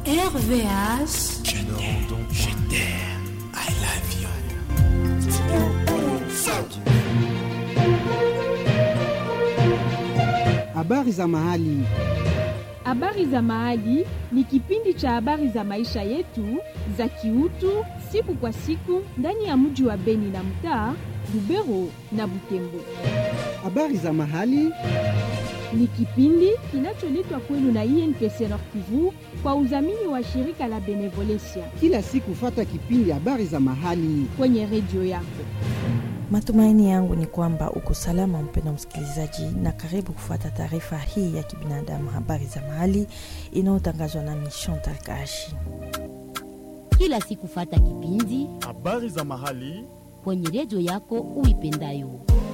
RVH. Je t'aime, je t'aime, I love you. Habari za mahali. Habari za Mahali ni kipindi cha habari za maisha yetu za kiutu siku kwa siku ndani ya mji wa Beni na mtaa Lubero na Butembo. Habari za mahali. Ni kipindi kinacholetwa kwenu na INPC Nord Kivu kwa udhamini wa shirika la Benevolencia Kila siku fata kipindi habari za mahali. kwenye redio yako. Matumaini yangu ni kwamba uko salama, mpendwa msikilizaji, na karibu kufuata taarifa hii ya kibinadamu, habari za mahali inayotangazwa nami Chantal Kashi. kila siku fata kipindi habari za mahali kwenye redio yako uipendayo.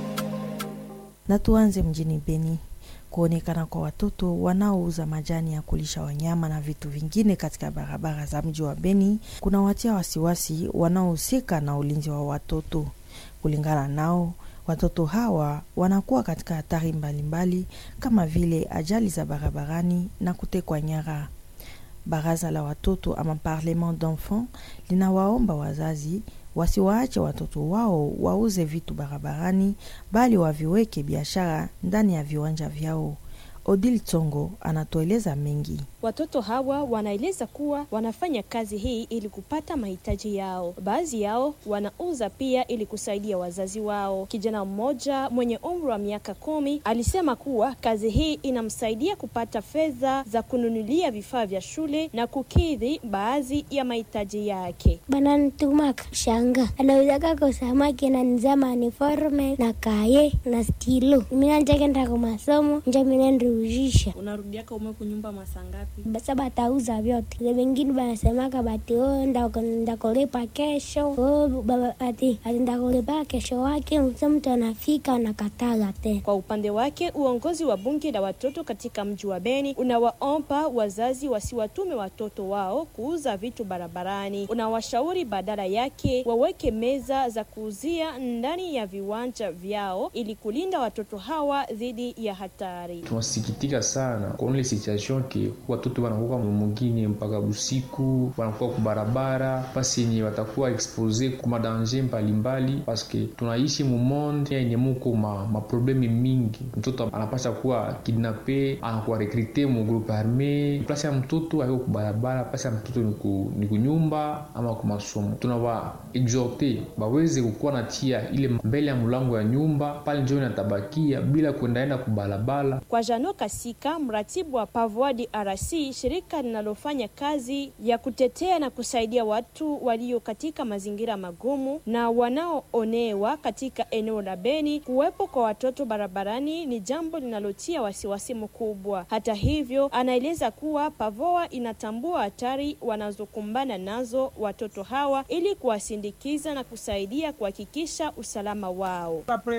Na tuanze mjini Beni. Kuonekana kwa watoto wanaouza majani ya kulisha wanyama na vitu vingine katika barabara za mji wa Beni kunawatia wasiwasi wanaohusika na ulinzi wa watoto. Kulingana nao, watoto hawa wanakuwa katika hatari mbalimbali kama vile ajali za barabarani na kutekwa nyara. Baraza la watoto ama Parlement d'enfants linawaomba wazazi wasiwaache watoto wao wauze vitu barabarani, bali waviweke biashara ndani ya viwanja vyao. Odil Tsongo anatueleza mengi. Watoto hawa wanaeleza kuwa wanafanya kazi hii ili kupata mahitaji yao. Baadhi yao wanauza pia ili kusaidia wazazi wao. Kijana mmoja mwenye umri wa miaka kumi alisema kuwa kazi hii inamsaidia kupata fedha za kununulia vifaa vya shule na kukidhi baadhi ya mahitaji yake. bananitumaka shanga anauzaka ko samaki na nizama uniforme na kaye na stilo mina njakenda ko masomo nja minendiuzhisha Unarudiaka ume kunyumba masaa ngapi? basa batauza vyote ze vengine banasemaka bati o ndako- ndakulipa kesho o baba- ati ati ndakulipa kesho wake msa mtu anafika anakataga tena Kwa upande wake, uongozi wa bunge la watoto katika mji wa Beni unawaomba wazazi wasiwatume watoto wao kuuza vitu barabarani. Unawashauri badala yake waweke meza za kuuzia ndani ya viwanja vyao ili kulinda watoto hawa dhidi ya hatari. tunasikitika sana kuona ile situation ke watoto wanakuwa mumugini mpaka usiku wanakuwa kubarabara pasi yenye watakuwa expose kuma danger mbalimbali paske tunaishi mumonde yenye muko ma, maprobleme mingi mtoto anapasha kuwa kidnape anakuwa rekrute mu groupe arme plasi ya mtoto aiko kubarabara plasi ya mtoto ni ku- ni kunyumba ama kumasomo tunawa exhorte baweze kukuwa na tia ile mbele ya mulango ya nyumba pale njo inatabakia bila kuendaenda kubalabala Kwa Jano Kasika, mratibu wa Pavoa DRC, shirika linalofanya kazi ya kutetea na kusaidia watu walio katika mazingira magumu na wanaoonewa katika eneo la Beni, kuwepo kwa watoto barabarani ni jambo linalotia wasiwasi mkubwa. Hata hivyo, anaeleza kuwa Pavoa inatambua hatari wanazokumbana nazo watoto hawa ili kuwasindikiza na kusaidia kuhakikisha usalama wao.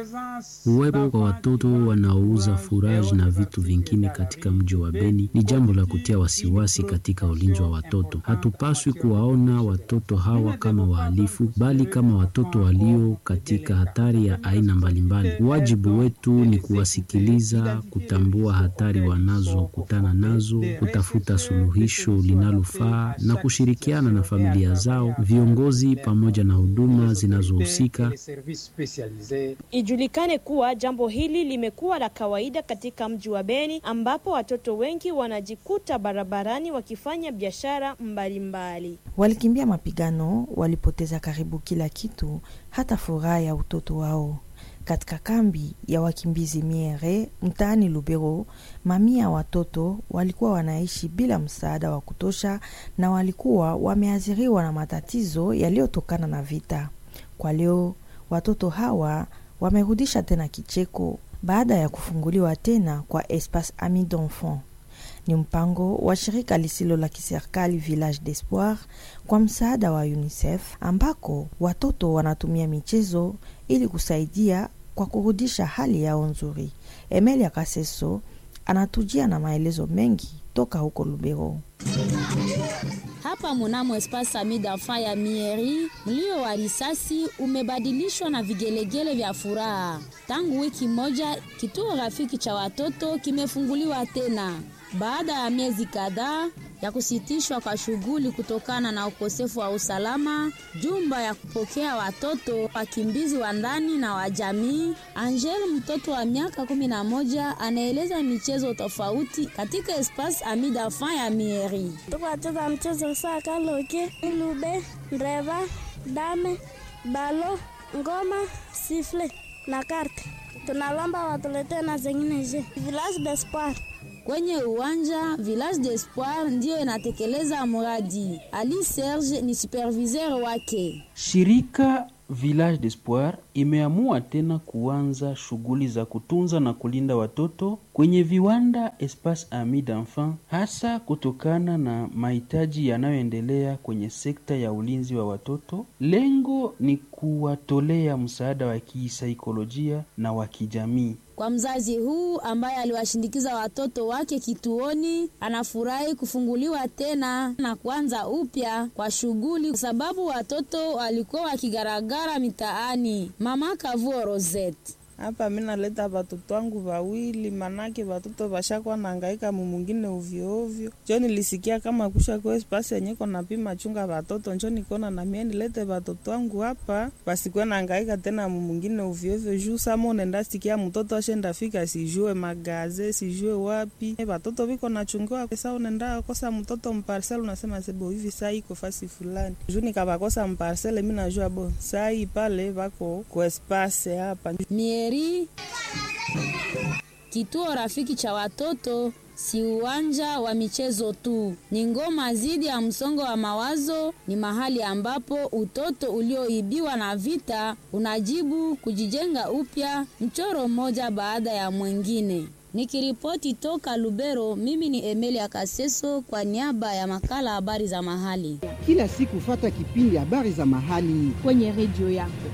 Uwepo kwa watoto wanaouza furaji na vitu vingine katika mji wa Beni ni jambo la kutia wasiwasi katika ulinzi wa watoto. Hatupaswi kuwaona watoto hawa kama wahalifu, bali kama watoto walio katika hatari ya aina mbalimbali. Wajibu wetu ni kuwasikiliza, kutambua hatari wanazokutana nazo, kutafuta suluhisho linalofaa na kushirikiana na familia zao, viongozi pamoja na huduma zinazohusika Ijulikane kuwa jambo hili limekuwa la kawaida katika mji wa Beni ambapo watoto wengi wanajikuta barabarani wakifanya biashara mbalimbali. Walikimbia mapigano, walipoteza karibu kila kitu, hata furaha ya utoto wao. Katika kambi ya wakimbizi Miere mtaani Lubero, mamia ya watoto walikuwa wanaishi bila msaada wa kutosha na walikuwa wameathiriwa na matatizo yaliyotokana na vita. Kwa leo watoto hawa wamerudisha tena kicheko baada ya kufunguliwa tena kwa Espace Ami d'Enfants. Ni mpango wa shirika lisilo la kiserikali Village d'Espoir kwa msaada wa UNICEF ambako watoto wanatumia michezo ili kusaidia kwa kurudisha hali yao nzuri. Emelia Kaseso anatujia na maelezo mengi toka huko Lubero. Hapa munamo Espace Ami d'Enfants ya Mieri, mlio wa risasi umebadilishwa na vigelegele vya furaha. Tangu wiki moja, kituo rafiki cha watoto kimefunguliwa tena. Baada ya miezi kadhaa, ya kusitishwa kwa shughuli kutokana na ukosefu wa usalama, jumba ya kupokea watoto wakimbizi wa ndani na wa jamii. Angel, mtoto wa miaka kumi na moja, anaeleza michezo tofauti katika Espace Ami d'Enfant ya Mieri. Tukacheza mchezo saa kaloke, ilube, ndreva, dame, balo, ngoma, sifle na karte. Tunalomba watuletee na zengine je. Village d'Espoir. Kwenye uwanja Village d'Espoir ndiyo inatekeleza mradi. Ali Serge ni superviseur wake. Shirika Village d'Espoir imeamua tena kuanza shughuli za kutunza na kulinda watoto kwenye viwanda Espace Ami d'Enfant, hasa kutokana na mahitaji yanayoendelea kwenye sekta ya ulinzi wa watoto. Lengo ni kuwatolea msaada wa kisaikolojia na wa kijamii. Kwa mzazi huu ambaye aliwashindikiza watoto wake kituoni, anafurahi kufunguliwa tena na kuanza upya kwa shughuli, kwa sababu watoto walikuwa wakigaragara mitaani. Mama Kavuo Rosette hapa mi naleta watoto wangu wawili, manake watoto washakuwa naangaika mumungine ovyoovyo. Njo nilisikia kama kusha kwa spasi yenye kona pima chunga watoto, njo nikona na mie nilete watoto wangu hapa wasikuwe naangaika tena mumungine ovyoovyo. Juu sama unaenda sikia mtoto ashenda fika sijue magaze sijue wapi, watoto viko nachungiwa sa unaenda kosa mtoto mparsel, unasema sebo hivi saa iko fasi fulani. Juu nikawakosa mparsele, mi najua bo sai pale wako kwa spasi hapa Mieri, kituo rafiki cha watoto si uwanja wa michezo tu, ni ngoma dhidi ya msongo wa mawazo. Ni mahali ambapo utoto ulioibiwa na vita unajibu kujijenga upya, mchoro mmoja baada ya mwingine. Nikiripoti toka Lubero, mimi ni Emilia Kaseso kwa niaba ya makala habari za mahali. Kila siku fata kipindi habari za mahali kwenye redio yako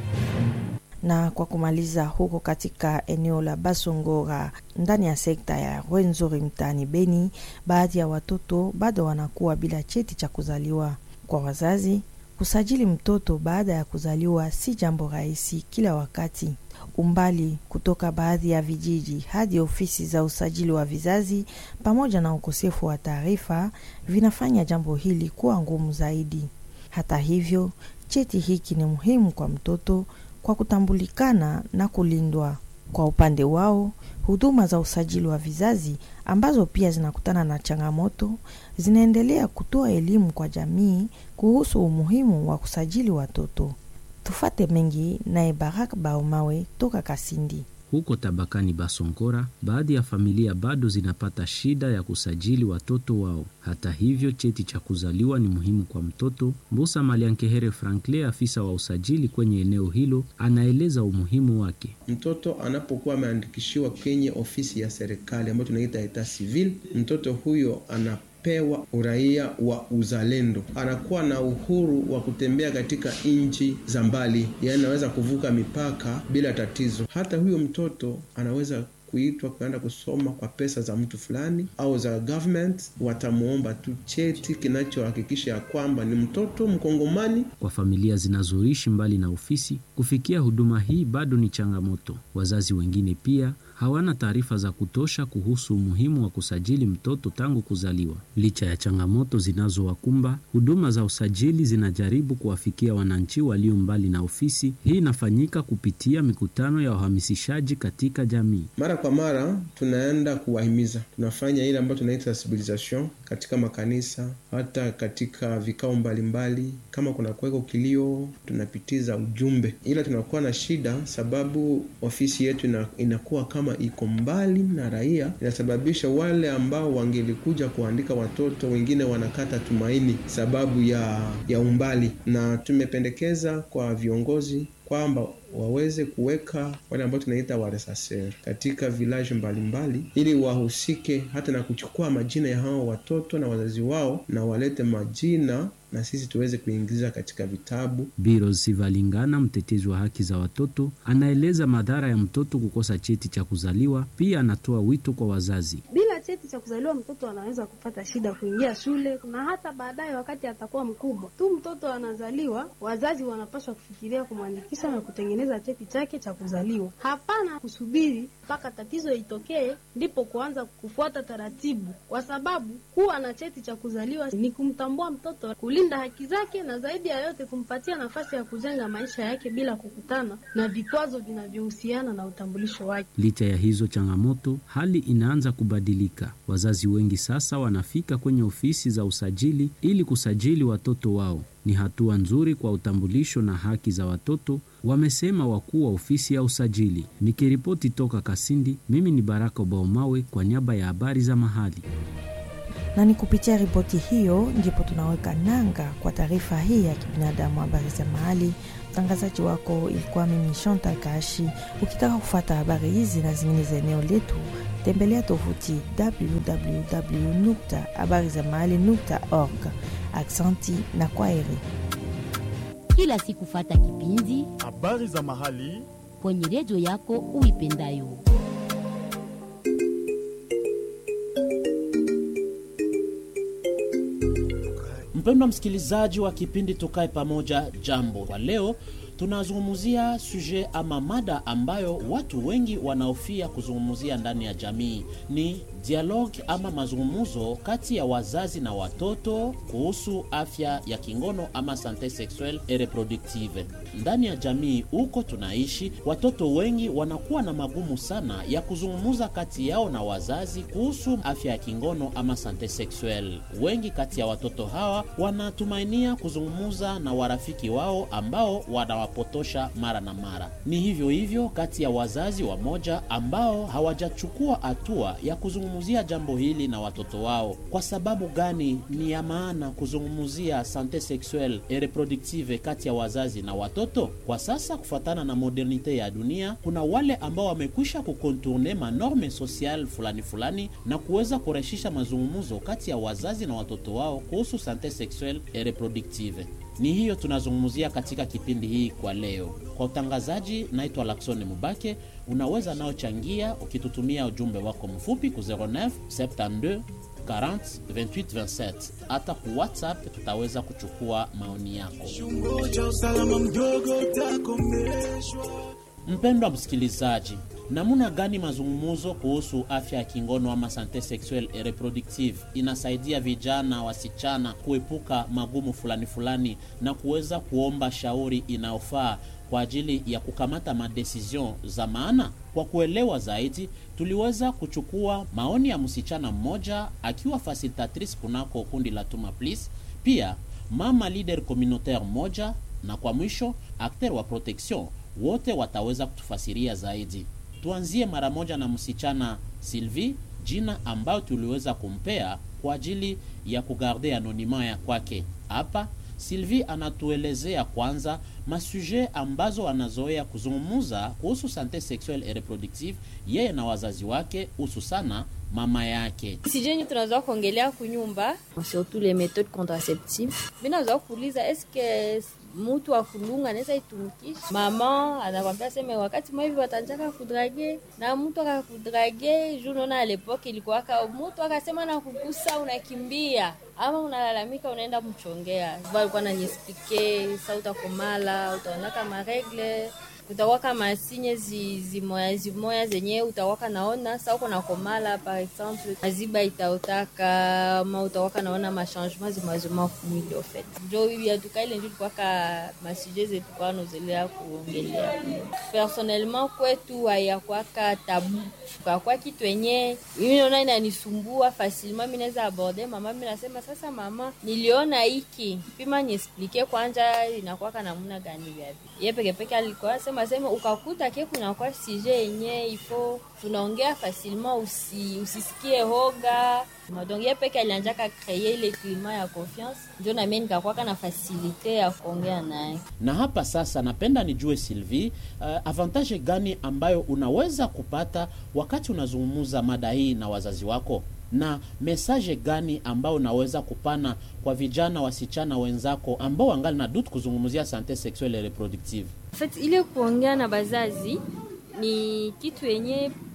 na kwa kumaliza huko katika eneo la Basongora ndani ya sekta ya Rwenzori mtaani Beni, baadhi ya watoto bado wanakuwa bila cheti cha kuzaliwa. Kwa wazazi, kusajili mtoto baada ya kuzaliwa si jambo rahisi kila wakati. Umbali kutoka baadhi ya vijiji hadi ofisi za usajili wa vizazi pamoja na ukosefu wa taarifa vinafanya jambo hili kuwa ngumu zaidi. Hata hivyo, cheti hiki ni muhimu kwa mtoto kwa kutambulikana na kulindwa. Kwa upande wao, huduma za usajili wa vizazi ambazo pia zinakutana na changamoto zinaendelea kutoa elimu kwa jamii kuhusu umuhimu wa kusajili watoto. Tufate mengi naye Barak Baomawe toka Kasindi. Huko tabakani Basongora, baadhi ya familia bado zinapata shida ya kusajili watoto wao. Hata hivyo, cheti cha kuzaliwa ni muhimu kwa mtoto. Mbusa Maliankehere Frankle, afisa wa usajili kwenye eneo hilo, anaeleza umuhimu wake. Mtoto anapokuwa ameandikishiwa kwenye ofisi ya serikali ambayo tunaita eta civil, mtoto huyo ana pewa uraia wa uzalendo, anakuwa na uhuru wa kutembea katika nchi za mbali, yaani anaweza kuvuka mipaka bila tatizo. Hata huyo mtoto anaweza kuitwa kuenda kusoma kwa pesa za mtu fulani au za government, watamwomba tu cheti kinachohakikisha ya kwamba ni mtoto Mkongomani. Kwa familia zinazoishi mbali na ofisi, kufikia huduma hii bado ni changamoto. Wazazi wengine pia hawana taarifa za kutosha kuhusu umuhimu wa kusajili mtoto tangu kuzaliwa. Licha ya changamoto zinazowakumba, huduma za usajili zinajaribu kuwafikia wananchi walio mbali na ofisi. Hii inafanyika kupitia mikutano ya uhamasishaji katika jamii. Mara kwa mara tunaenda kuwahimiza, tunafanya ile ambayo tunaita sensibilisation katika makanisa, hata katika vikao mbalimbali. Kama kuna kuweko kilio, tunapitiza ujumbe, ila tunakuwa na shida sababu ofisi yetu ina, inakuwa kama iko mbali na raia, inasababisha wale ambao wangelikuja kuandika watoto wengine wanakata tumaini sababu ya, ya umbali, na tumependekeza kwa viongozi kwamba waweze kuweka wale ambao tunaita waresaser katika vilaji mbalimbali, ili wahusike hata na kuchukua majina ya hao watoto na wazazi wao na walete majina na sisi tuweze kuingiza katika vitabu. Biro Sivalingana, mtetezi wa haki za watoto, anaeleza madhara ya mtoto kukosa cheti cha kuzaliwa. Pia anatoa wito kwa wazazi bila cheti cheti cha kuzaliwa, mtoto anaweza kupata shida kuingia shule na hata baadaye wakati atakuwa mkubwa tu mtoto anazaliwa, wazazi wanapaswa kufikiria kumwandikisha na kutengeneza cheti chake cha kuzaliwa. Hapana kusubiri mpaka tatizo itokee ndipo kuanza kufuata taratibu, kwa sababu kuwa na cheti cha kuzaliwa ni kumtambua mtoto, kulinda haki zake, na zaidi ya yote kumpatia nafasi ya kujenga maisha yake bila kukutana na vikwazo vinavyohusiana na utambulisho wake. Licha ya hizo changamoto, hali inaanza kubadilika. Wazazi wengi sasa wanafika kwenye ofisi za usajili ili kusajili watoto wao. Ni hatua nzuri kwa utambulisho na haki za watoto, wamesema wakuu wa ofisi ya usajili. Nikiripoti toka Kasindi, mimi ni Baraka Baumawe kwa niaba ya habari za mahali. Na ni kupitia ripoti hiyo ndipo tunaweka nanga kwa taarifa hii ya kibinadamu, habari za mahali. Mtangazaji wako ilikuwa mimi Chantal Kashi. Ukitaka kufuata habari hizi na zingine za eneo letu, tembelea tovuti www habari za mahali org. Aksanti na kwaheri. Kila siku fata kipindi habari za mahali kwenye redio yako uipendayo. Mpendwa msikilizaji wa kipindi Tukae Pamoja, jambo. Kwa leo tunazungumzia suje ama mada ambayo watu wengi wanaofia kuzungumzia ndani ya jamii ni dialogue ama mazungumzo kati ya wazazi na watoto kuhusu afya ya kingono ama sante sexuelle et reproductive. Ndani ya jamii huko tunaishi, watoto wengi wanakuwa na magumu sana ya kuzungumza kati yao na wazazi kuhusu afya ya kingono ama sante sexuelle. Wengi kati ya watoto hawa wanatumainia kuzungumza na warafiki wao ambao wanawapotosha mara na mara. Ni hivyo hivyo kati ya wazazi wamoja ambao hawajachukua hatua ya kuzungumzia jambo hili na watoto wao. Kwa sababu gani ni ya maana kuzungumzia sante sexuelle et reproductive kati ya wazazi na watoto? Kwa sasa, kufuatana na modernite ya dunia, kuna wale ambao wamekwisha kukontourne manorme social fulani fulani na kuweza kurahisisha mazungumzo kati ya wazazi na watoto wao kuhusu sante sexuelle et reproductive. Ni hiyo tunazungumzia katika kipindi hii kwa leo. Kwa utangazaji, naitwa Laksone Mubake. Unaweza nao changia ukitutumia ujumbe wako mfupi ku 09 72 40 28 27. Hata ku WhatsApp tutaweza kuchukua maoni yako. Mpendwa msikilizaji, namna gani mazungumzo kuhusu afya ya kingono ama sante sexuelle et reproductive inasaidia vijana wasichana kuepuka magumu fulani fulani na kuweza kuomba shauri inayofaa kwa ajili ya kukamata madecision za maana. Kwa kuelewa zaidi, tuliweza kuchukua maoni ya msichana mmoja akiwa facilitatrice kunako kundi la Tuma Please, pia mama leader communautaire moja, na kwa mwisho acteur wa protection. Wote wataweza kutufasiria zaidi. Tuanzie mara moja na msichana Sylvie, jina ambayo tuliweza kumpea kwa ajili ya kugarde anonima ya kwake. Hapa Sylvie anatuelezea kwanza masuje ambazo anazoea kuzungumuza kuhusu sante sexuelle et reproductive yeye na wazazi wake, hususana mama yake. sijeni tunazoa kuongelea kunyumba surtout les méthodes contraceptives minazoa kuuliza eske mutu akulunga anaweza itumikisha mama anakwambia seme wakati mwa hivi watanjaka kudrage na mtu akakudrage juu naona alepoke ilikuwaka mutu akasema na kugusa unakimbia ama unalalamika unaenda mchongea alikuwa naniespike sa utakomala utaonaka maregle utawaka masinye zi, zimoya zimoya zenye utawaka naona sa uko nakomala par exemple maziba itaotaka ma utawaka naona machangement zimazima kumwili ofet njo yatuka ile njo tukwaka masuje zetu kwa nozelea kuongelea personnellement kwetu hayakwaka tabu kakwa kitu enye mimi naona inanisumbua facilement mi naweza aborde mama mi nasema sasa mama niliona hiki pima niesplike kwanja inakwaka namuna gani vyavi ye pekepeke alikuwa sema sema ukakuta ke kunakuwa sije yenye ifo tunaongea facilement usi, usisikie hoga donc ye peke alianjaka kreye ile klima ya confiance njo namie nikakwaka na fasilite ya kuongea naye Na hapa sasa, napenda nijue Sylvie, uh, avantage gani ambayo unaweza kupata wakati unazungumza mada hii na wazazi wako, na mesaje gani ambayo unaweza kupana kwa vijana wasichana wenzako ambao wangali na dutu kuzungumzia sante sexuelle et reproductive? En fait, ile kuongea na bazazi ni kitu yenye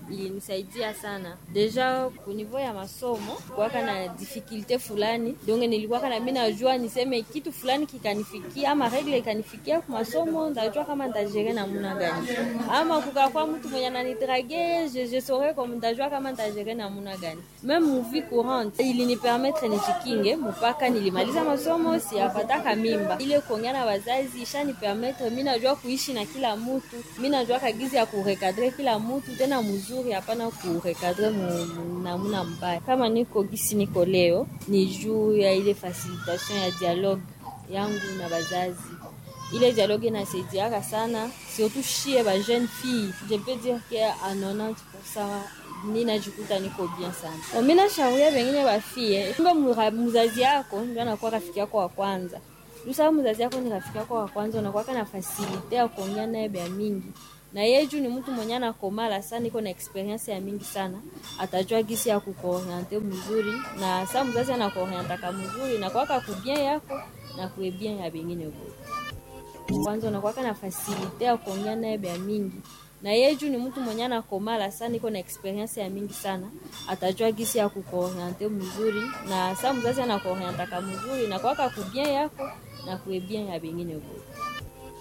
ilinisaidia sana deja kunivou ya masomo kuwaka na difikilte fulani donge nilikuwaka na mi najua niseme kitu fulani kikanifikia ama regle ikanifikia ku masomo ndajua kama ntajere namuna gani ama kukakwa mtu mwenye ananidrage je, je saurais comme ndajua kama ntajere namuna gani meme muvi courante ilinipermetre nijikinge mpaka nilimaliza masomo siyapataka mimba ile kuongea na wazazi ishanipermetre mi najua kuishi na kila mutu mi najua kagizi ya kurekadre kila mutu tena mzuri hapana kurekadre namuna mbaya kama niko gisi niko leo ni juu ya ile facilitation ya dialogue yangu na wazazi ile dialogue inasaidiaka sana surtout shie ba jeune fille je peux dire que a 90 ninajikuta niko bien sana mi nashauria vengine bafie mbe mzazi yako ndio anakuwa rafiki yako wa kwanza lusaa mzazi yako ni rafiki yako wa kwanza unakuwaka na fasilite ya kuongea naye bya mingi na yeye juu ni mtu mwenye anakomala sana, iko na experience ya mingi sana, atajua gisi ya kukuoriente mzuri, na saa mzazi anakuorientaka mzuri na kwaka kubien yako na kuebien ya bengine bote. Kwanza unakwaka na fasilite ya kuongea naye bya mingi na yeye juu ni mtu mwenye anakomala sana, iko na experience ya mingi sana, atajua gisi ya kukuoriente mzuri, na saa mzazi anakuorientaka mzuri na kwaka kubien yako na kuebien ya bengine bote